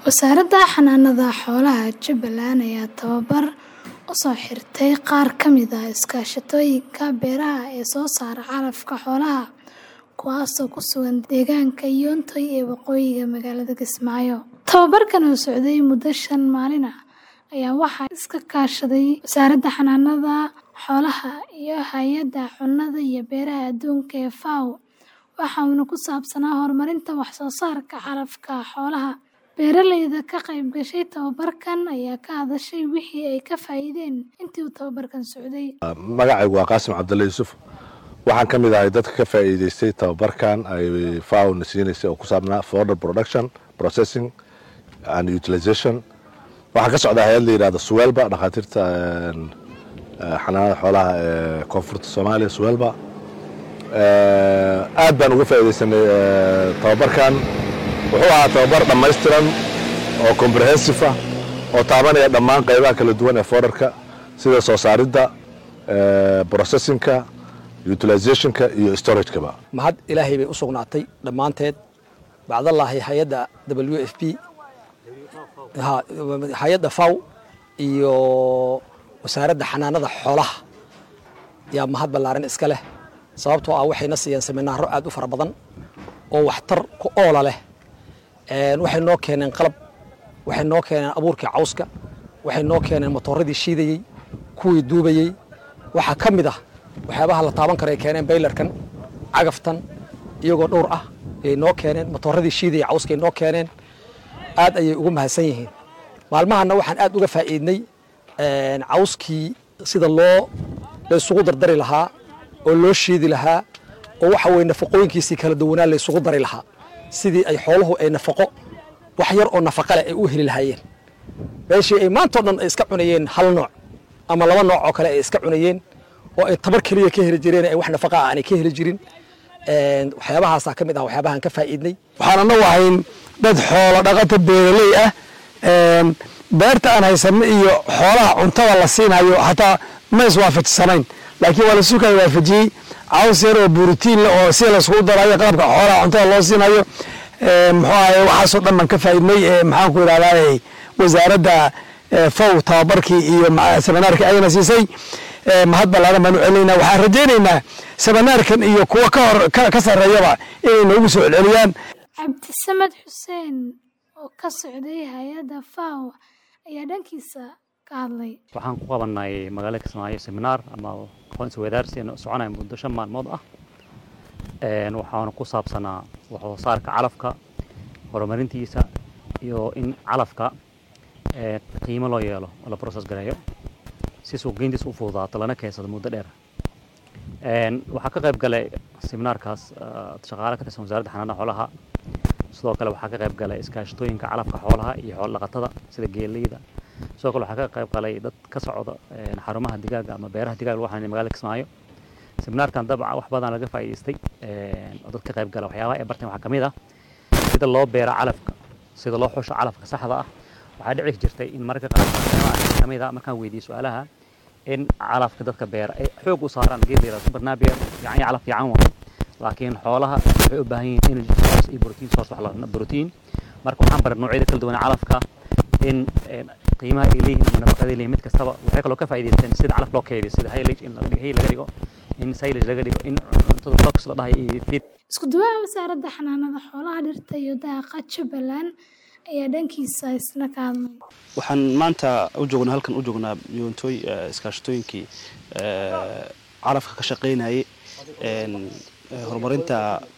Wasaaradda Xanaanada Xoolaha Jubbaland ayaa tababar u soo xirtay qaar ka mid ah iskaashatooyinka beeraha ee soo saara calafka xoolaha, kuwaasoo ku sugan deegaanka Yoontoy ee waqooyiga magaalada Kismaayo. Tababarkan oo socday muddo shan maalin ah ayaa waxaa iska kaashaday Wasaaradda Xanaanada Xoolaha iyo Hay'adda Cunnada iyo Beeraha Adduunka ee FAO, waxaana ku saabsanaa horumarinta wax soo saarka calafka xoolaha. Beeraleyda ka qayb gashay tababarkan ayaa ka hadashay wixii ay ka faa'iideen intii uu tababarkan socday. magacaygu waa qaasim cabdulle yuusuf waxaan ka mid ahay dadka ka faa'iidaystay tababarkan ay fao na siinaysay oo ku saabnaa fodder production processing and utilization waxaa ka socda hay-ad la yidhahdo suwelba dhakhaatiirta xanaanada xoolaha ee koonfurta soomaaliya suwelba aad baan uga faa'iidaysanay tababarkan wuxuu ahaa tababar dhammaystiran oo comprehensive ah oo taabanaya dhammaan qaybaha kala duwan ee fodderka sida soo saaridda processingka utilizationka iyo storagekaba mahad ilaahay bay u sugnaatay dhammaanteed bacdallaahi hay-adda w f p hay-adda faw iyo wasaaradda xanaanada xoolaha yaa mahad ballaaran iska leh sababtoo ah waxayna siiyeen seminaaro aad u fara badan oo waxtar ku oola leh waxay noo keeneen qalab waxay noo keeneen abuurkii cawska waxay noo keeneen matooradii shiidayey kuwii duubayey waxaa ka mid ah waxyaabaha la taaban kara ay keeneen baylarkan cagaftan iyagoo dhowr ah ayay noo keeneen matooradii shiidayey cawskay noo keeneen aad ayay ugu mahadsan yihiin maalmahanna waxaan aad uga faa'iidnay cawskii sida loo la isugu dardari lahaa oo loo shiidi lahaa oo waxa weye nafaqooyinkiisii kala duwanaa la isugu dari lahaa sidii ay xooluhu ay nafaqo wax yar oo nafaqa leh ay u heli lahaayeen meeshii ay maantao dhan ay iska cunayeen hal nooc ama laba nooc oo kale ay iska cunayeen oo ay tabar keliya ka heli jireen ay wax nafaqa ah aanay ka heli jirin waxyaabahaasaa ka mid ah waxyaabahan ka faa'iidnay waxaan anagu ahayn dad xoolo dhaqata beeraley ah beerta aan haysanno iyo xoolaha cuntada la siinayo hataa ma iswaafajsanayn laakiin waa lasu kala waafajiyey caws yar oo borotiin leh oo si laiskugu darayo qalabka xoolaha cuntada loo siinayo muxuu ahaye waxaasoo dhan baan ka faa'iidnay maxaan ku idhahdaa wasaaradda fow tababarkii iyo seminaarkii ayana siisay mahad ballaaran baan u celinaynaa waxaan rajaynaynaa seminaarkan iyo kuwa ka hor ka sarreeyaba inay noogu soo celceliyaan Cabdisamed Xuseen oo ka socday hay-adda FAO ayaa dhankiisa ka hadlay. waxaan ku qabanay magaalada kismaayo seminaar ama aqoon isweydaarsi soconaya muddo shan maalmood ah waxaana ku saabsanaa wax soo saarka calafka horumarintiisa iyo in calafka qiimo loo yeelo oo la process gareeyo si suuqgeyntiisa u fududaato lana keensado muddo dheer waxaa ka qayb galay seminaarkaas shaqaale ka tirsan wasaaradda xanaanada xoolaha sidoo kale waxaa ka qayb galay iskaashatooyinka calafka xoolaha iyo xoolo dhaqatada sida geeleyda sidoo kale waxaa ka qayb galay dad ka socda xarumaha digaaga ama beeraha digaaga lagu xanaanay magaalada kismaayo seminaarkan dabca wax badan laga faa'iidaystay oo dad ka qayb gala waxyaabaha ay barteen waxaa ka mid ah sida loo beera calafka sida loo xusho calafka saxda ah waxaa dhici jirtay in marka qaar ka mid ah markaan weydiiyo su-aalaha in calafka dadka beera ay xoog u saaraan geed la yidhahdo barnaamij fiican iyo calaf fiican waa laakiin xoolaha waxay u baahan yihiin energy source iyo protein source wax la protein marka waxaan baray noocyada kala duwan calafka in qiimaha ay leeyihiin ama nafaqada ay leeyihiin mid kastaba waxay kaloo ka faa'iidaysteen sida calaf loo kaydiyo sida haylage in laga dhigo hay laga dhigo in silage laga dhigo in cuntada box la dhahay iyo feed Isku duwaha wasaaradda xanaanada xoolaha dhirta iyo daaqa Jubbaland ayaa dhankiisa isna ka hadlay. waxaan maanta u joognaa halkan u joognaa yoontooy iskaashatooyinkii calafka ka shaqaynayay horumarinta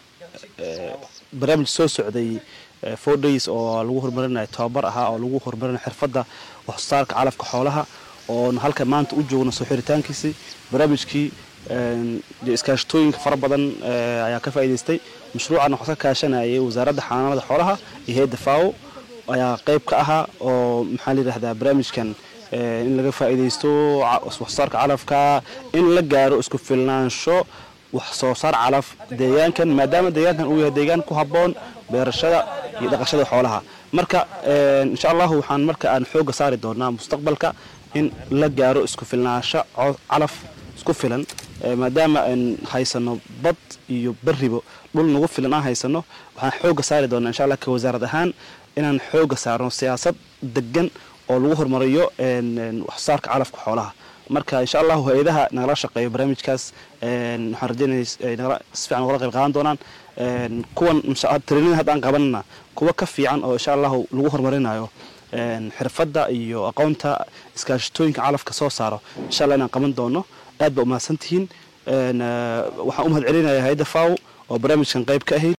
barnaamij soo socday four days oo lagu horumarinayo tababar ahaa oo lagu horumarinayo xirfadda waxsoosaarka calafka xoolaha oon halka maanta u joogno soo xiritaankiisii barnaamijkii iskaashatooyinka fara badan ayaa ka faa'iidaystay mashruucan waxaa ka kaashanayay wasaaradda xanaanada xoolaha iyo hay-adda fao ayaa qayb ka ahaa oo maxaa la yidhahdaa barnaamijkan in laga faa'iidaysto waxsoosaarka calafka in la gaaro isku filnaansho wax soo saar calaf deegaankan maadaama deegaankan uu yahay deegaan ku habboon beerashada iyo dhaqashada xoolaha marka insha allahu waxaan marka aan xoogga saari doonaa mustaqbalka in la gaaro isku filnaansho calaf isku filan maadaama aan haysano bad iyo beribo dhul nagu filan aan haysano waxaan xoogga saari doonaa insha allah ka wasaarad ahaan inaan xooga saarno siyaasad degan oo lagu horumariyo waxsoosaarka calafka xoolaha marka insha allahu hay-adaha nagala shaqeeyo barnaamijkaas waxaan rajeynaya si fiican ugala qayb qaadan doonaan kuwan training hadda aan qabanana kuwa ka fiican oo insha allahu lagu horumarinayo xirfadda iyo aqoonta iskaashatooyinka calafka soo saaro insha allah inaan qaban doono aad ba umahadsantihiin waxaan u mahad celinaya hay-adda faw oo barnaamijkan qayb ka ahayd